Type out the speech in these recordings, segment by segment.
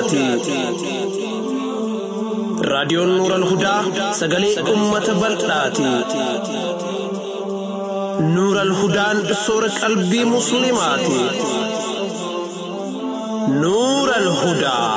hudaati. Raadiyoon Nuural Hudaa sagalee uummata bal'aati. Nuural Hudaan soora qalbii Musliimaati. Nuural Hudaa.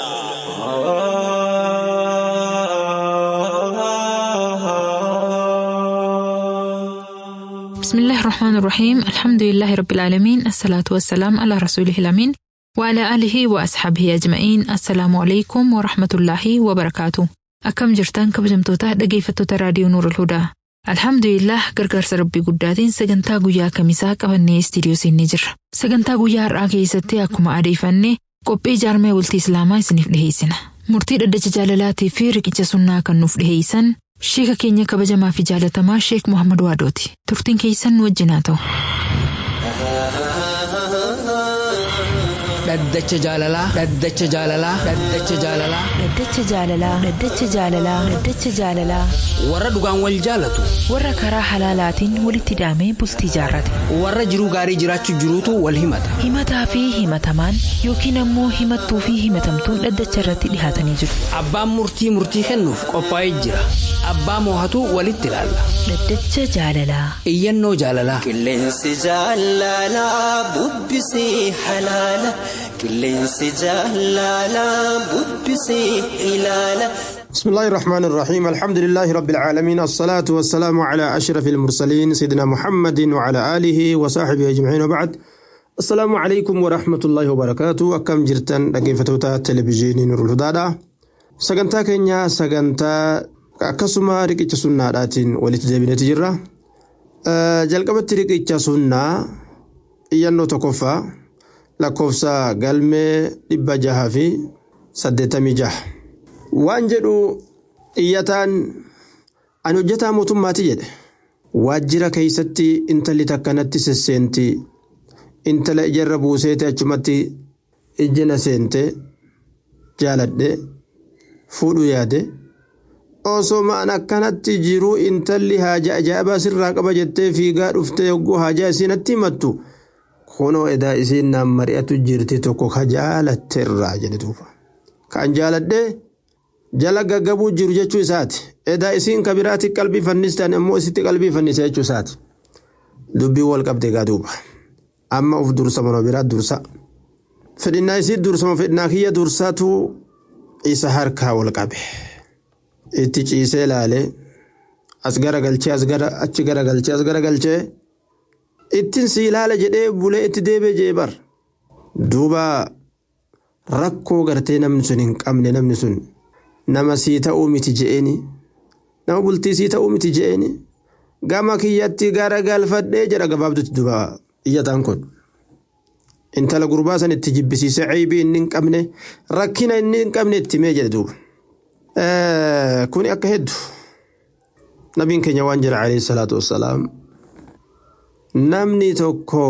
بسم الله الرحمن الرحيم الحمد لله رب العالمين الصلاة والسلام على رسوله الأمين وعلى آله وأصحابه أجمعين السلام عليكم ورحمة الله وبركاته أكم جرتان كبجمتوتا dhaggeeffattoota raadiyoo Nuur Hudaa Alhamdulillah gargaarsa rabbii guddaatiin sagantaa guyyaa kamisaa qabannee istiidiyoo seennee jirra. Sagantaa guyyaa har'aa keessatti akkuma adeeffanne qophii jaarmee bultii Islaamaa isiniif dhiheessina. Murtii dhaddacha jaalalaatii fi riqicha sunnaa kan nuuf dhiheessan Sheeka keenya kabajamaa fi jaalatamaa Sheek Muhammad Waadooti. Turtiin keessan nu wajjin haa ta'u. Dhaddacha jaalalaa. Dhaddacha jaalalaa. Dhaddacha jaalalaa. Dhaddacha jaalalaa. Dhaddacha jaalalaa. Dhaddacha jaalalaa. Warra dhugaan wal jaalatu. Warra karaa halaalaatiin walitti hidhamee bultii jaarrate. Warra jiruu gaarii jiraachuu jiruutu wal himata. Himataa fi himatamaan yookiin ammoo himattuu fi himatamtuun dhaddacha irratti dhihaatanii jiru. Abbaan murtii murtii kennuuf qophaa'ee jira. Abbaa moohatu walitti ilaalla. Dhaddacha jaalalaa. Iyyannoo jaalalaa. Qilleensi jaalalaa bubbisee halaala. Qilleensi jaalalaa bubbisee ilaala. بسم الله الرحمن الرحيم الحمد لله رب العالمين الصلاة والسلام على أشرف المرسلين سيدنا محمد وعلى آله وصحبه أجمعين وبعد السلام عليكم ورحمة الله وبركاته أكم جرتن رقيفتوتا تلفزيون نور الهدى سجنتا كينيا سجنتا akkasuma riqicha sunnaadhaatiin walitti deebineeti jirra. Jalqabatti riqicha sunnaa iyyannoo tokkoffaa lakkoofsa galmee dhibba jaha fi saddeettamii jaha. Waan jedhu iyyataan ani hojjetaa mootummaati jedhe. Waajjira keeysatti intalli takkanatti sesseenti. Intala ijarra buuseete achumatti ijjina seente jaaladhe fuudhuu yaade. osoo ma'an akkanatti jiruu intalli haajaa ajaa'ibaa sirraa qaba jettee fiigaa dhuftee yogguu haajaa isiinatti himattu kunoo edaa isiin naan mari'atu jirti tokko ka jaalatteerraa jedhe duuba kan jaaladhee jala gaggabuu jiru jechuu isaati edaa isiin ka biraatti qalbii fannistan immoo isitti qalbii fannise jechuu isaati dubbii wal qabde gaa duuba amma uf dursa manoo biraa dursa fedhinnaa isii dursama fedhinnaa kiyya dursaatu isa harkaa wal qabe. itti ciisee ilaale as gara galchee as gara achi gara galchee as gara galchee ittiin si ilaala jedhee bulee itti deebee jee bar duuba rakkoo gartee namni sun hin qabne namni sun nama sii ta'uu miti je'eeni nama bultii sii ta'uu miti je'eeni gama kiyyatti gara galfadhee jedha gabaabdutti duuba iyyataan kun. intala gurbaa san itti jibbisiisee ceebii inni hin qabne rakkina inni hin qabne itti mee jedhe duuba. kuni akka heddu nabiin keenya waan jedha alayhi salaatu wassalaam namni tokko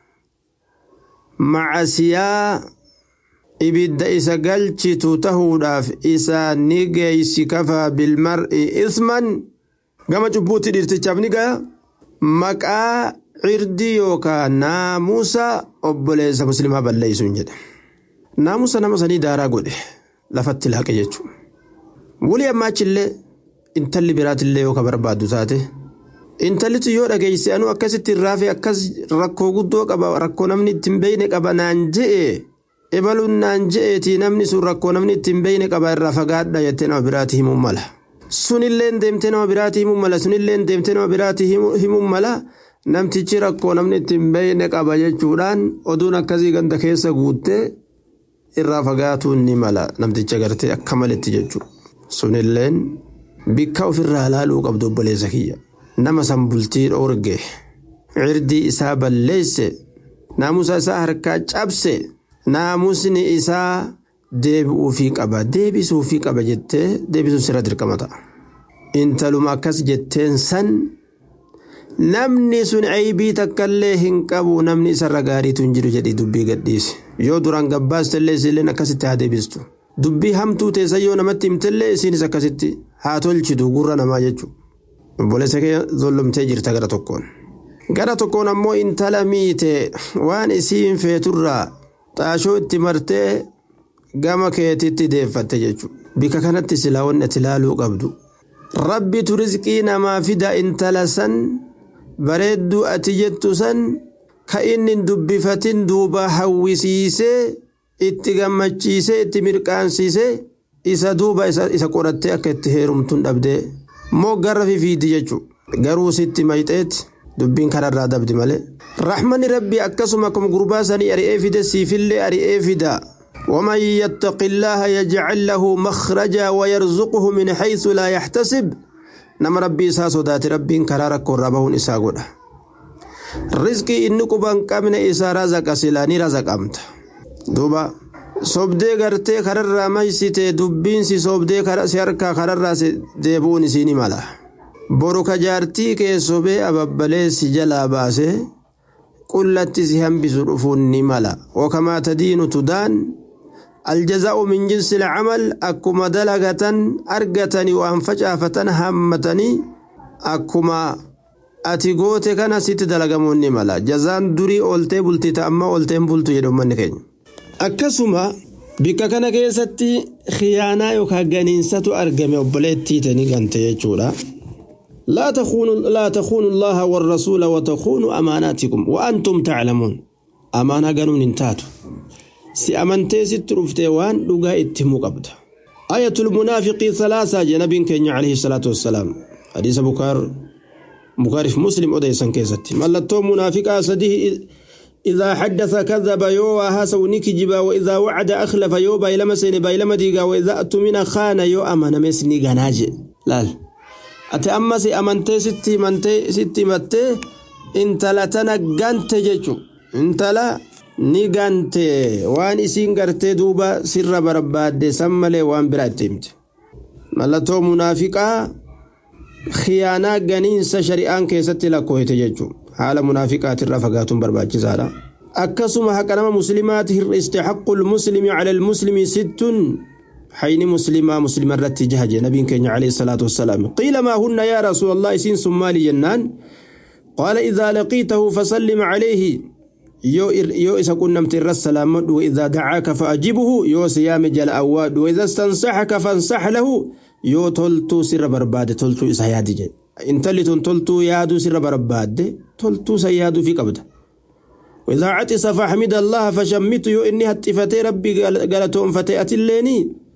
macasiyaa ibidda isa galchitu tahuudhaaf isaa ni geeysi kafaa bilmar'i isman gama cubbuutti dhiirtichaaf ni gaya maqaa cirdii yookaan naamusa obboleessa muslimaa balleeysuun jedhe naamusa nama sanii daaraa godhe lafatti laaqe jechuudha. Wuli ammaachillee intalli biraatillee yoo ka barbaaddu taate intallitu yoo dhageesse anuu akkasitti irraafe akkas rakkoo guddoo qaba rakkoo namni ittiin beeyne qaba naan je'e ebaluun naan je'eeti namni sun rakkoo namni ittiin beeyne qaba irraa fagaadha jettee nama biraati himuun mala. Sunilleen deemtee nama biraati himuun mala sunilleen deemtee nama biraati himuun mala namtichi rakkoo namni ittiin beeyne qaba jechuudhaan oduun akkasii ganda keessa guuttee irraa fagaatuun ni mala namticha gartee akka maletti jechuudha. sunilleen bikka ofirraa laaluu qabdu obboleessa kiyya nama san bultii dhoorge cirdii isaa balleesse naamusa isaa harkaa cabse naamusni isaa deebi'uufii qaba deebisuufii qaba jettee deebisuun sirra dirqama ta'a intaluma akkas jetteen san namni sun ceebii takkallee hin qabu namni isarra gaariitu hin jiru jedhii dubbii gadhiise yoo duraan gabbaastellee isilleen akkasitti haa deebistu. dubbii hamtuu teessa yoo namatti himtellee isiinis akkasitti haa tolchitu gurra namaa jechuudha. Obboleessa kee zollomtee jirta gara tokkoon. Gara tokkoon ammoo intala miite waan isiin feeturraa xaashoo itti martee gama keetitti deeffatte jechuudha bika kanatti silaa wanni ati ilaaluu qabdu rabbitu rizqii namaa fida intala san bareedduu ati jettu san ka inni dubbifatin duuba hawwisiisee itti gammachiisee itti mirqaansiisee isa duuba isa qorattee akka itti heerumtuun dhabdee moo garra fifiidi jechuudha garuu sitti mayxeeti dubbiin kararraa dabdi malee. Rahmanni rabbi akkasuma akkuma gurbaa sanii ari'ee fide siifillee ari'ee fida. ومن يتق الله يجعل له مخرجا ويرزقه من حيث لا يحتسب نما ربي إسا صدات ربي كرارك وربهن إسا قولا رزقي إنكو بانقامن إسا رزق سلاني رزق أمت دوبا sobdee gartee kararraa maysite dubbiinsi sobdee si harkaa kararraa deebuun isiini mala boru ka jaartii kee sobee ababbalee si jalaa baase qullatti si hambisu dhufuun ni mala wakamaa tadiinu tudaan aljazaa'u min jinsi ilcamal akkuma dalagatan argatanii waan facaafatan hammatanii akkuma ati goote kana sitti dalagamuun ni mala jazaan durii ooltee bultii ta'amma oolteen bultu jedhu ummanni keenya akkasuma bikka kana keessatti khiyaanaa yookaan ganiinsatu argame obboleettii tanii gante jechuudha. لا تخونوا لا تخونوا الله والرسول وتخونوا أماناتكم وأنتم تعلمون أمانة قانون انتاتوا سي أمنتي ست رفتيوان لقا اتمو قبض آية المنافق ثلاثة جنب كenya عليه الصلاة والسلام حديث بكار بكار في مسلم أديسا كيستي ملتو منافقا سديه إذا حدث كذب يو هاسو نكجبا وإذا وعد أخلف يو بايلما سيني بايلما ديغا وإذا أتمنى خان يو أمانا مسني غناجي لال ati ammas amantee sitti himantee sitti himattee intala tana gante jechu intala ni gante waan isiin gartee duuba sirra barbaadde san malee waan biraa itti himte mallattoo munaafiqaa khiyaanaa ganiinsa shari'aan keessatti lakkooyte jechu haala munaafiqaatirraa fagaatuun barbaachisaadha akkasuma haqa nama muslimaati hir'iste haqqul muslimi cala almuslimi sittun حين مسلمة مسلمة رتي جهج نبي كenya عليه الصلاة والسلام قيل ما هن يا رسول الله سين سمالي جنان قال إذا لقيته فسلم عليه يو يو إذا كنا متر السلام وإذا دعاك فأجبه يو سيام جل أواد وإذا استنصحك فانصح له يو تلتو سر برباد تلتو إسا يادي جي انتلت تلتو يادو سر برباد تلتو سيادو في قبضه وإذا عطس فحمد الله فشمت يو إني هتفتي ربي قالتهم فتيأتي الليني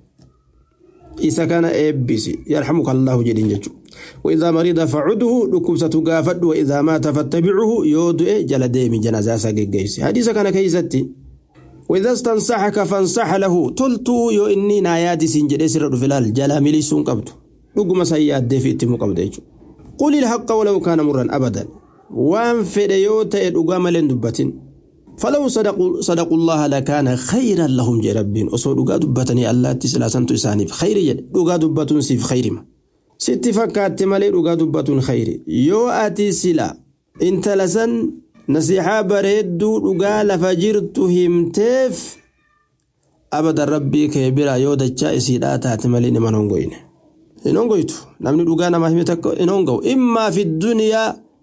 isa kana eebbisi yarhamuka allahu jedhin jechu وإذا مرض فعده لكبسة قافد وإذا مات فاتبعه يودئ جل ديمي جنازة سجيجيس حديث كان كيستي وإذا استنصحك فانصح له تلتو يو إني ناياتي سنجد سر فلال جلا مليسون قبض لقم سياد دي في اتمو قبض قل الحق ولو كان مرا أبدا وان فديوت الأقام لندبتين فلو صدقوا صدقوا الله لكان خيرا لهم جي ربين أصو دقا دبتني الله تسلا سنتو إساني في خير جد دقا دبتون سي في خير ما ستي فكات مالي دقا دبتون خير يو آتي سلا انت لسن نصيحة بريدو دقا لفجرت همتف أبدا ربي كبيرا يو دجا إسيدا تاتي مالي نمان هنغوين هنغويتو نمني دقا نما همتك هنغو إما في الدنيا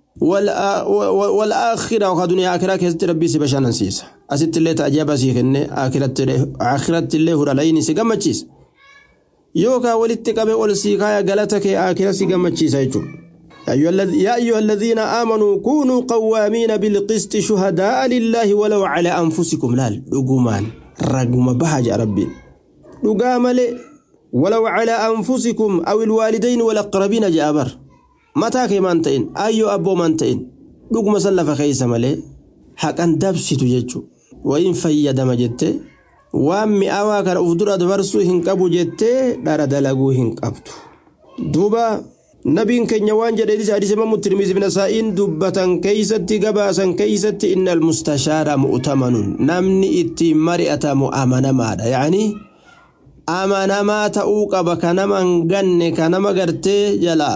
والآخرة وقد دنيا آخرة كيست ربي سبشان نسيس أسيت اللي تعجب سيخن آخرة آخرة اللي هو لين سيقام تشيس يوكا ولتك بقول سيكايا غلطك آخرة سيقام تشيس يا أيها الذين آمنوا كونوا قوامين بالقسط شهداء لله ولو على أنفسكم لا لقمان رقم بهج ربي لقام ولو على أنفسكم أو الوالدين والأقربين جابر mataa kee maan ta'in ayyoo abboo maan ta'in dhuguma san lafa keessa malee haqan dabsitu jechuudha wayin fayyadama jettee waan mi'aawaa kana uf dura dabarsuu hin qabu jettee dhara dalaguu hin qabdu duuba nabiin keenya waan jedhe hadiisa imamu tirmizi bin asaa'iin dubbatan keeysatti gabaasan keeysatti inna almustashaara mu'tamanun namni ittiin mari'atamu amanamaadha yaanii amanamaa ta'uu qaba kanama hin ganne kanama gartee jalaa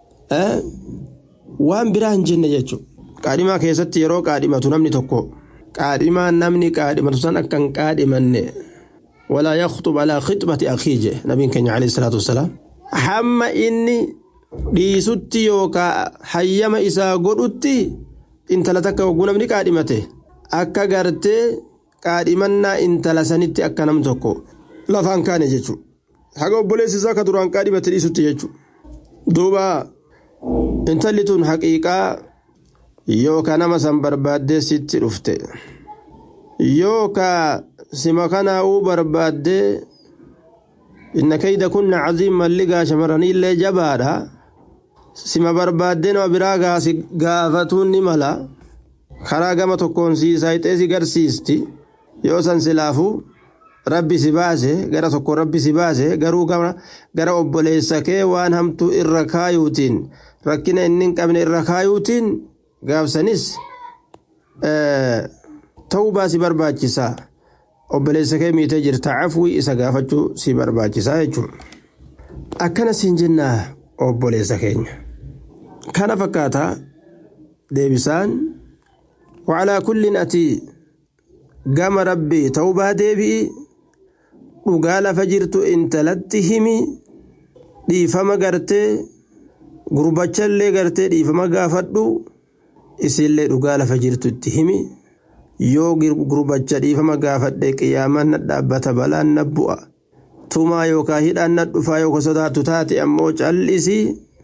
waan biraa hin jenne jechuudha. Qaadhimaa keessatti yeroo qaadhimatu namni tokko qaadhimaan namni qaadhimatu san akka hin qaadhimanne walaa yakhtub alaa khixbati akhii jedhe nabiin keenya alayhi salaatu wassalaam. Hamma inni dhiisutti yookaan hayyama isaa godhutti intala takka hogguu namni qaadhimate akka gartee qaadhimannaa intala sanitti akka nam tokko lafaan kaane jechuudha. Haga obboleessi isaa ka duraan qaadhibate dhiisutti jechuudha. Duuba intalli tun haqiiqaa yookaan nama san barbaaddee sitti dhufte yookaan sima kanaa'uu barbaaddee inna kayda kunna caziiman ligaa shamarraniillee jabaadha sima barbaaddee nama biraa gaasi gaafatuun ni mala karaa gama tokkoon siisaayixee si garsiisti yoo san silaafuu rabbi si baase gara tokko rabbi si baase garuu gara obboleessa kee waan hamtuu irra kaayuutiin rakkina inni hin qabne irra kaayuutiin gaafsanis ta'uu baasi barbaachisaa obboleessa kee miitee jirta cafwii isa gaafachuu si barbaachisaa jechuudha. Akkana siin jennaa obboleessa keenya. Kana fakkaata deebisaan wacalaa kullin ati gama rabbii ta'uu baa deebi'i dhugaa lafa jirtu intalatti himi dhiifama gartee gurbachallee gartee dhiifama gaafadhu isillee dhugaa lafa jirtu itti himi yoo gurbacha dhiifama gaafadhe qiyaamaan na dhaabbata balaan na bu'a tumaa yookaan hidhaan na dhufaa yookaan sodaatu taate ammoo cal'isi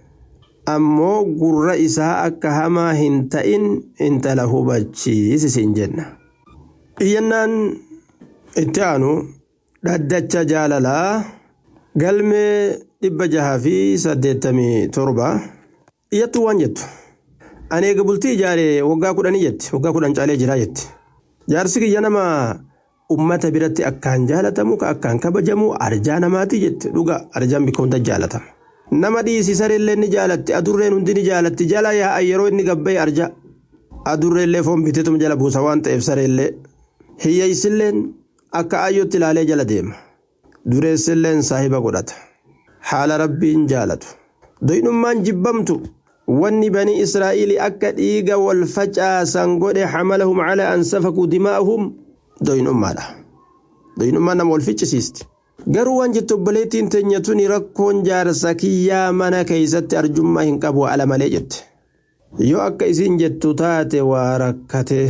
ammoo gurra isaa akka hamaa hin ta'in intala hubachiisi siin jenna. Iyyannaan itti aanu dhaddacha jaalalaa galmee dhibba jahaa fi saddeettamii torba iyyattuu waan jettu. Ani eega bultii ijaaree waggaa kudhanii jetti waggaa kudhan caalee jiraa jetti. Jaarsi kiyya nama ummata biratti akkaan jaalatamu ka akkaan kabajamu arjaa namaati jetti dhuga arjaan bikka hunda jaalatama. Nama dhiisii sareellee ni jaalatti adurreen hundi ni jaalatti jala yaa'an yeroo inni gabbee arja. Adurreellee foon biteetuma jala buusa waan ta'eef sareellee. Hiyyeessilleen akka ayyootti ilaalee jala deema. Dureessilleen saahiba godhata. Haala rabbiin jaalatu. Doyinummaan jibbamtu. wanni banii israa'iilii akka dhiiga wal facaasan godhe xamalahum calaa an safakuu dimaa'ahum doyinummaadha doyinummaan nama wal ficcisiisti garuu waan jettu obboleettiin teenya tuni rakkoon jaarsa kiyyaa mana keeysatti arjummaa hin qabu ala malee jette yoo akka isiin jettu taate waa rakkate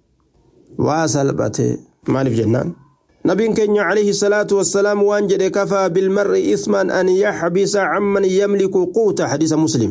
waa salphate maaliif jennaan نبي كenya عليه الصلاة والسلام وانجد كفى بالمرء إثما أن يحبس عمن يملك قوت حديث مسلم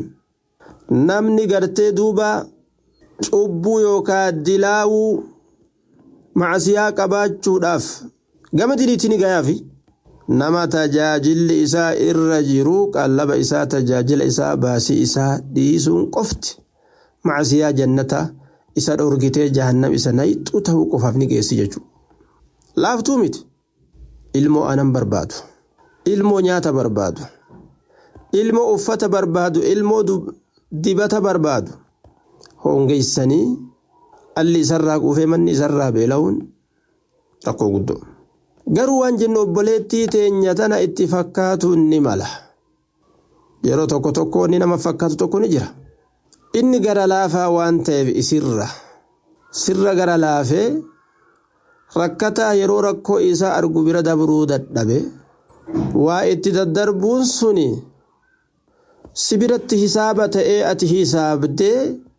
namni gartee duuba cubbuu yookaan dilaawuu macasiyaa qabaachuudhaaf gama diliitti ni gayaafi nama tajaajilli isaa irra jiru qallaba isaa tajaajila isaa baasii isaa dhiisuun qofti macasiyaa jannata isa dhorgitee jahannam isa nayxu ta'uu qofaaf ni geessi jechuudha. Laaftuu miti ilmoo anan barbaadu ilmoo nyaata barbaadu ilmoo uffata barbaadu ilmoo dibata barbaadu hongeessanii alli isarraa quufee manni isarraa beela'uun rakkoo guddoo. Garuu waan jennu obboleettii teenya tana itti fakkaatuun ni mala. Yeroo tokko tokko inni nama fakkaatu tokko ni jira. Inni gara laafaa waan ta'eef isirra sirra gara laafee rakkataa yeroo rakkoo isaa argu bira dabruu dadhabe waa itti daddarbuun suni. si biratti hisaaba ta'ee ati hisaabdee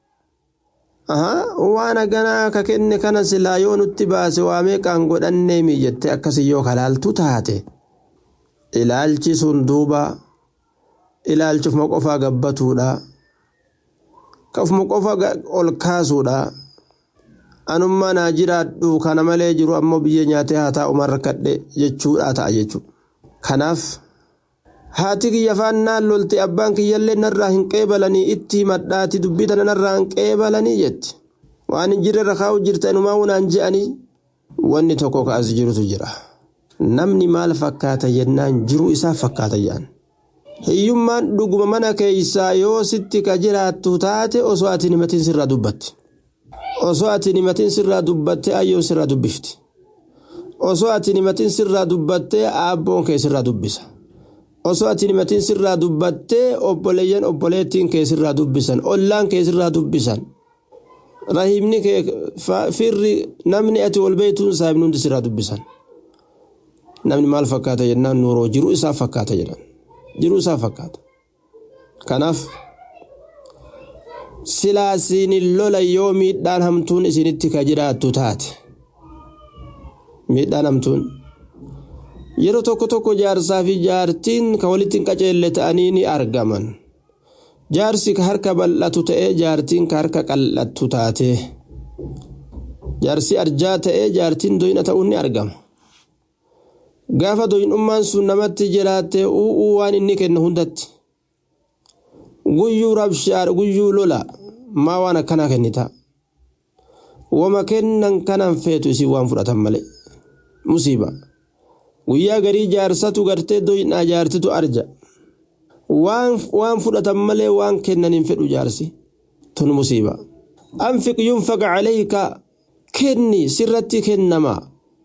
waan haganaa ka kenne kana silaa yoo nutti baase waa meeqaan godhannee miijatte akkasii yoo kalaaltu taate ilaalchi sun duuba ilaalchufuma qofaa gabbatuudha kafuma qofa ol kaasuudha anummaa naa jiraadhu kana malee jiru ammoo biyya nyaatee haa taa'umaan rakkadhe jechuudha ta'a jechuudha kanaaf. haati kiyya faannaan lolte abbaan kiyyallee narraa hin qeebalanii itti himadhaati dubbii tana narraa hin qeebalanii jetti waan hin jirre irra kaa'u jirta inumaa unaan je'anii wanni tokko ka'as jirutu jira namni maal fakkaata jennaan jiruu isaa fakkaata jedhan hiyyummaan dhuguma mana keeysaa yoo sitti ka jiraattu taate osoo ati himatiin sirraa dubbatti osoo ati himatiin sirraa dubbatte ayyoon sirraa dubbifti osoo ati himatiin sirraa dubbatte aabboon kee sirraa dubbisa. osoo ati himatiin sirraa dubbattee obboleeyyan obboleettiin kee sirraa dubbisan ollaan kee sirraa dubbisan rahimni kee firri namni ati wal beeytuun saahibni hundi sirraa dubbisan namni maal fakkaata jennaan nuuroo jiruu isaa fakkaata jedhan jiruu isaa fakkaata kanaaf silaa siinin lola yoo miidhaan hamtuun isinitti ka jiraattu taate miidhaan hamtuun yeroo tokko tokko jaarsaa fi jaartiin ka walitti hin qaceelle ta'anii ni argaman jaarsi ka harka bal'atu ta'ee jaartiin ka harka qal'attu taate jaarsi arjaa ta'ee jaartiin doyna ta'uun ni argama gaafa doynummaan sun namatti jiraatte u'uu waan inni kennu hundatti guyyuu rabshaadha guyyuu lola maa waan akkanaa kennita wama kennan kanan feetu isin waan fudhatan malee musiiba guyyaa garii jaarsatu gartee doynaa jaartitu arja waan fudhatan malee waan kennan hin fedhu jaarsi tun musiiba anfiq yunfaq calayka kenni sirratti kennama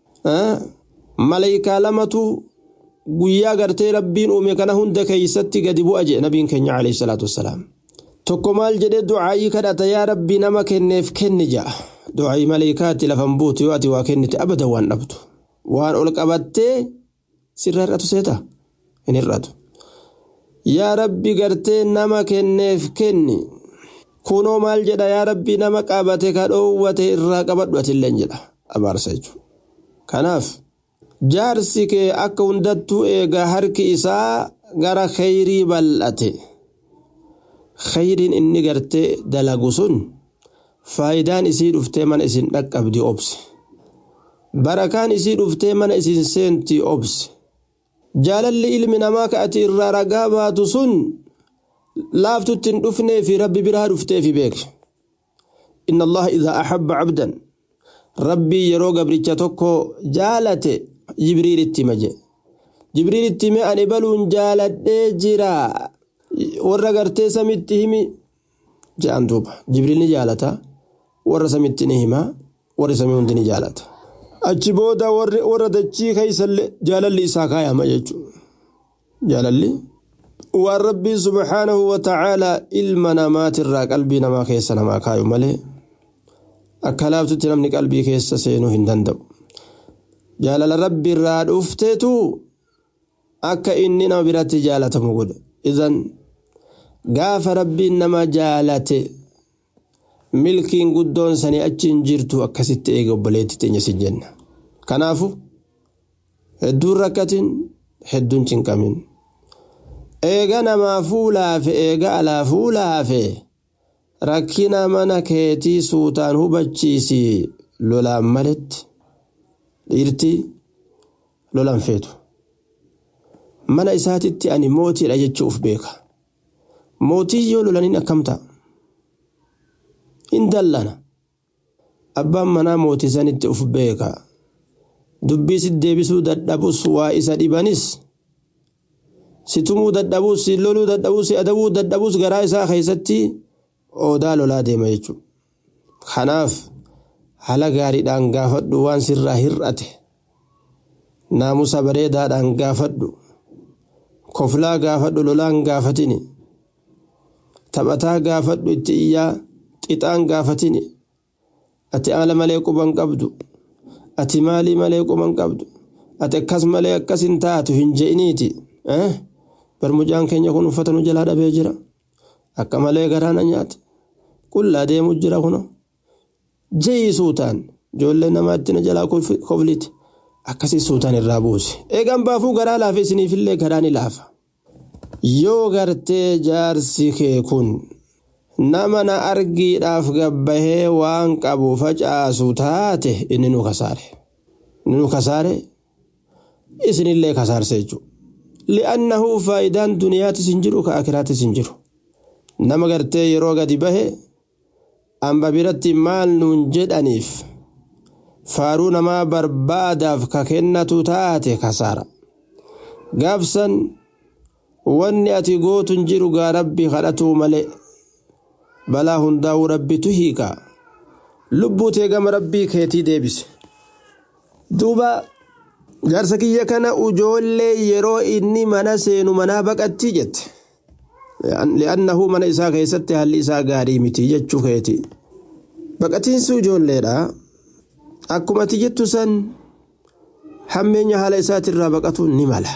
malaayikaa lamatu guyyaa gartee rabbiin uume kana hunda keeysatti gadi bu'a jedhe nabiin keenya alayhi salaatu wassalaam tokko maal jedhe ducaayii kadhata yaa rabbi nama kenneef kenni ja'a ducaayii malaayikaatti lafan buutu yoo ati waa kennite abada waan dhabdu waan ol qabattee sirra hir'atu seeta hin hir'atu yaa rabbi gartee nama kenneef kenni kunoo maal jedha yaa rabbi nama qabate ka dhoowwate irraa qabadhu atilleen jedha abaarsa jechuudha kanaaf jaarsi kee akka hundattuu eegaa harki isaa gara kheyrii bal'ate kheyriin inni gartee dalagu sun faayidaan isii dhuftee mana isin dhaqqabdi obse barakaan isii dhuftee mana isin seenti obse jaalalli ilmi namaa ka ati irraa ragaa baatu sun laaftutti hin dhufnee fi rabbi biraa dhuftee fi beeke inna allaha idaa axabba cabdan rabbii yeroo gabricha tokko jaalate jibriilitti hime je jibriilitti hime ani baluun jaaladhee jira warra gartee samitti himi je'an duuba jibriil ni jaalata warra samitti ni hima warri samii hundi ni jaalata achi booda warra dachii keeysallee jaalalli isaa kaayama jechuudha jaalalli waan rabbii subhaanahu wa ta'aalaa ilma namaatirraa qalbii namaa keessa namaa kaayu malee akka laaftutti namni qalbii keessa seenuu hin danda'u jaalala rabbi irraa dhufteetu akka inni nama biratti jaalatamu godhe idan gaafa rabbiin nama jaalate milkiin guddoon sanii achi hin jirtu akkasitti eega obboleetti teenya si jenna kanaafu hedduun rakkatin hedduun cinqamin eega namaa fuulaafe eega alaa fuulaafe rakkina mana keetii suutaan hubachiisi lolaan maletti dhiirti lolan feetu mana isaatitti ani mootiidha jechuuf beeka mootii yoo lolaniin akkam ta'a in dallana abbaan manaa mootii sanitti uf beeka dubbii si deebisuu dadhabus waa isa dhibanis si tumuu dadhabus si loluu dadhabus si adabuu dadhabus garaa isaa keessatti odaa lolaa deema jechuudha kanaaf haala gaariidhaan gaafadhu waan sirraa hir'ate naamusa bareedaadhaan gaafadhu koflaa gaafadhu lolaan gaafatini taphataa gaafadhu itti iyyaa qixaan gaafatini ati haala malee quban qabdu ati maalii malee quban qabdu ati akkas malee akkas hin taatu hin je'iniiti barmucaan keenya kun uffata nu jalaa dhabee jira akka malee garaana nyaate qullaa deemu jira kuno je'ii suutaan ijoollee namaatti na jalaa kofliti akkasii suutaan irraa buuse eegan baafuu garaa laafe isiniifillee garaa ni laafa yoo gartee jaarsi kee kun nama na argiidhaaf gabbahee waan qabu facaasu taate inni nu kasaare inni nu kasaare isinillee kasaarse jechuudha li'annahu faayidaan duniyaatis hin jiru ka akiraatis hin jiru nama gartee yeroo gadi bahe amba biratti maal nuun jedhaniif faaruu namaa barbaadaaf ka kennatu taate kasaara gaafsan wanni ati gootun jiru gaa rabbi kadhatuu malee balaa hundaa'uu rabbitu hiika lubbuu tee gama rabbii keetii deebise duuba jaarsa kiyya kana ujoollee yeroo inni mana seenu manaa baqattii jette li'annahu mana isaa keessatti haalli isaa gaarii miti jechuu keeti baqatiinsi ijoolleedha akkuma ati jettu san hammeenya haala isaatirraa baqatuun ni mala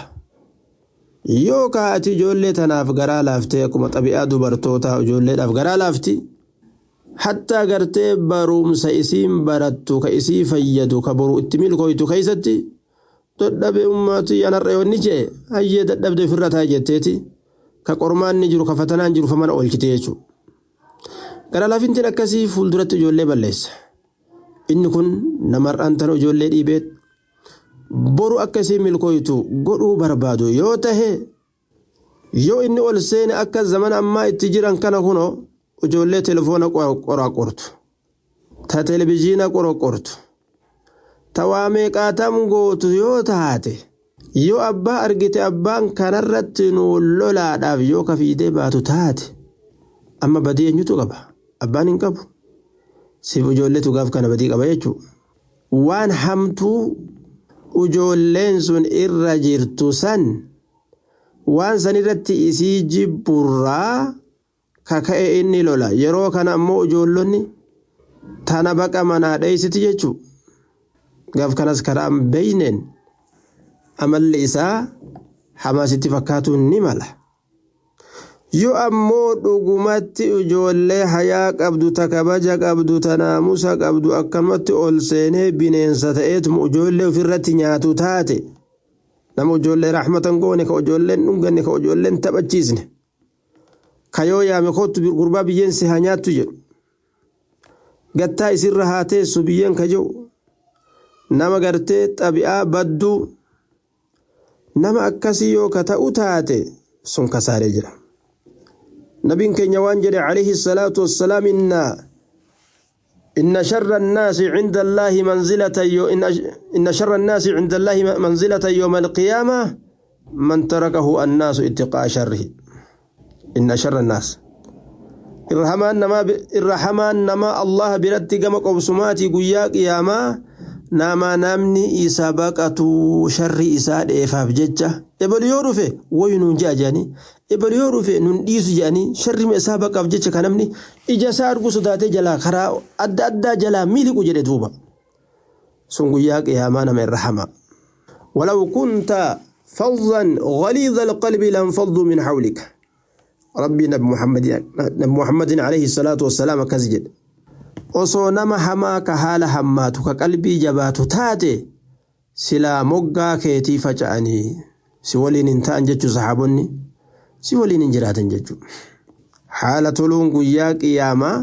yoo kaa'ati ijoollee tanaaf garaa laaftee akkuma xabi'aa dubartootaa ijoolleedhaaf garaa laafti hattaa gartee barumsa isiin barattu ka isii fayyadu ka boru itti milkooytu keessatti dadhabe ummati anarra yoonni jee hayyee dadhabde ofirra taa jetteeti ka qormaanni jiru ka fatanaan jiru fa mana oolchite jechuudha. Gara laafintiin akkasii fuulduratti ijoollee balleessa. Inni kun namarraan tan ijoollee dhiibeet boru akkasii milkooytu godhuu barbaadu yoo tahe yoo inni ol seene akka zamana ammaa itti jiran kana kunoo ijoollee telefoona qoraqortu ta televizhiina qoraqortu ta waa meeqaatam gootu yoo taate yoo abbaa argite abbaan kanarratti nu lolaadhaaf yoo kafiidee baatu taate amma badii eenyutu qaba abbaan hin qabu siif ijoolleetu gaaf kana badii qaba jechuudha waan hamtuu ijoolleen sun irra jirtu san waan san irratti isii jibburraa kaka'e inni lola yeroo kana ammoo ijoollonni tana baqa manaa dheeysiti jechuu gaaf kanas karaa hin beeyneen amalli isaa hamaasitti fakkaatuun ni mala yoo ammoo dhugumatti ijoollee hayaa qabdu ta kabaja qabdu ta naamusa qabdu akkanumatti ol seenee bineensa ta'eetuma ijoollee ofirratti nyaatu taate nama ijoollee raaxmatan goone ka ijoolleen dhunganne ka ijoolleen taphachiisne ka yoo yaame kottu gurbaa biyyeen si haa nyaattu jedhu gattaa isirra haa teessu biyyeen ka jiru nama gartee xabi'aa badduu nama akkasii yoo ka ta'u taate sun kasaaree jira. نبي كن يوانجل عليه الصلاة والسلام إن إن شر الناس عند الله منزلة يو إن, إن شر الناس عند الله منزلة يوم القيامة من تركه الناس اتقاء شره إن شر الناس الرحمن نما الرحمن نما الله برد كما قبسماتي قيا قياما نما نمني إسا بقتو شر إسا إفاف ججة إبل يورفه وينون جاجاني ebal yoo dhufe nun dhiisu jedhanii sharri isaa baqaaf jecha kan namni ija isaa arguu sodaatee jalaa karaa adda addaa jalaa miliqu jedhe duuba sun guyyaa qiyaamaa nama irra hama ولو كنت فظا غليظ القلب لانفضوا من حولك ربي نبي محمد نبي محمد عليه الصلاة والسلام كزجد osoo nama hamaa ka haala hammaatu ka qalbii jabaatu taate silaa moggaa keetii faca'anii si waliin hin ta'an jechuu sahaabonni si waliin hin jiraatan jechuudha. Haala toluun guyyaa qiyaamaa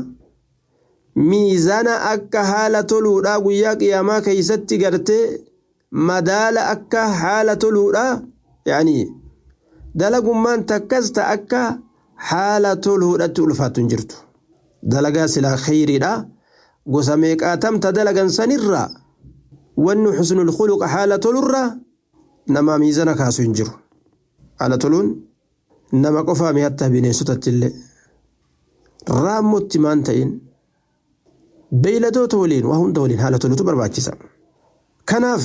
miizana akka haala toluudhaa guyyaa qiyaamaa keessatti gartee madaala akka haala toluudhaa yaani dalagummaan takkas ta akka haala toluudhatti ulfaattu hin jirtu. Dalagaa silaa khayriidhaa gosa meeqaatamta dalagan sanirraa wanni xusnul khuluqa haala tolurraa nama miizana kaasu hin jiru. Haala toluun nama qofaami hatta bineensotatti illee raammotti maan ta'in beeyladoota waliin waa hunda waliin haala tolutu barbaachisa. Kanaaf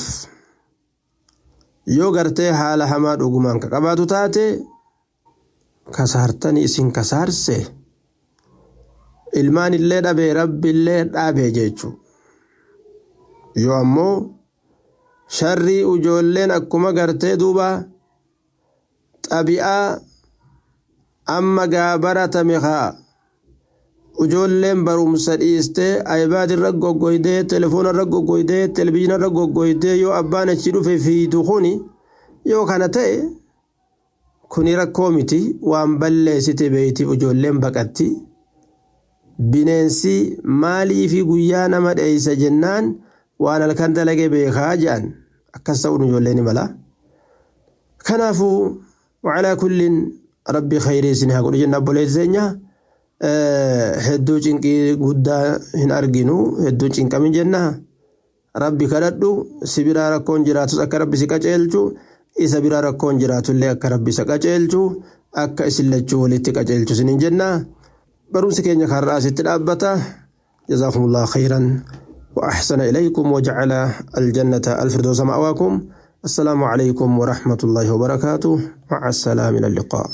yoo gartee haala hamaa dhugumaan ka qabaatu taate kasaartanii isin kasaarse ilmaan illee dhabee rabbi illee dhaabee jechuu yoo ammoo sharrii ijoolleen akkuma gartee duuba xabi'aa amma gaa baratame haa ijoolleen barumsa dhiistee aybaad irra goggoydee telefoona irra goggoydee televizhiina irra goggoydee yoo abbaan achi dhufe fiitu kuni yoo kana ta'e kuni rakkoo miti waan balleessite beeytiif ijoolleen baqatti bineensi maalii fi guyyaa nama dheeysa jennaan waan halkan dalage beekaa jedhan akkas ta'uun ijoolleen mala kanaafuu wacalaa kulliin rabbi khayrii isin haa godhu jenna obboleessi keenya hedduu cinqii guddaa hin arginu hedduu cinqamin jenna rabbi kadhadhu si biraa rakkoon jiraatus akka rabbi si qaceelchu isa biraa rakkoon jiraatullee akka rabbi isa qaceelchu akka isin lachuu walitti qaceelchu sinin jenna barumsi keenya karraa asitti dhaabbata jazaakumullahu khayran وأحسن إليكم وجعل الجنة الفردوس مأواكم السلام عليكم ورحمة الله وبركاته مع السلام إلى اللقاء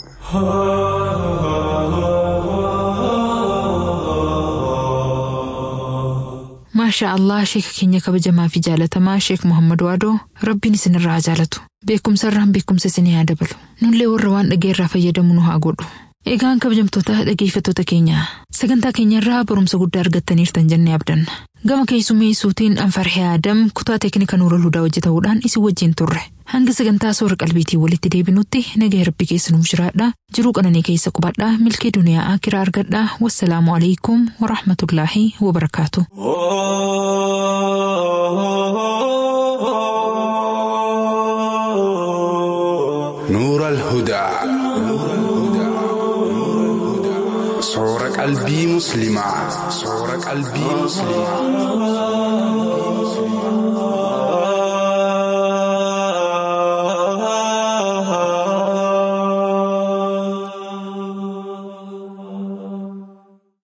maashaa allah sheeka keenya kabajamaa fi jaalatamaa sheek muhammad waadoo rabbiin isinirraa jaalatu beekumsa irraan beekumsa isinii haa dabalu nullee warra waan dhageerraa fayyadamu nu haa godhu Egaan kabajamtoota dhageeffattoota keenya sagantaa keenyarraa barumsa guddaa argattaniirtan jennee abdanna. Gama keessummeessuutiin Anfarhee Adam kutaa teeknika Nuura Ludaa hojjetamuudhaan isin wajjin turre. Hanga sagantaa soora qalbiitii walitti deebinutti nagaa rabbi keessa nuuf jiraadha. Jiruu qananii keessa qubadhaa milkii duniyaa akiraa argadhaa. Wassalaamu alaikum wa rahmatullaahi wa barakaatu. نور الهدى صور قلبي مسلمة صور قلبي مسلمة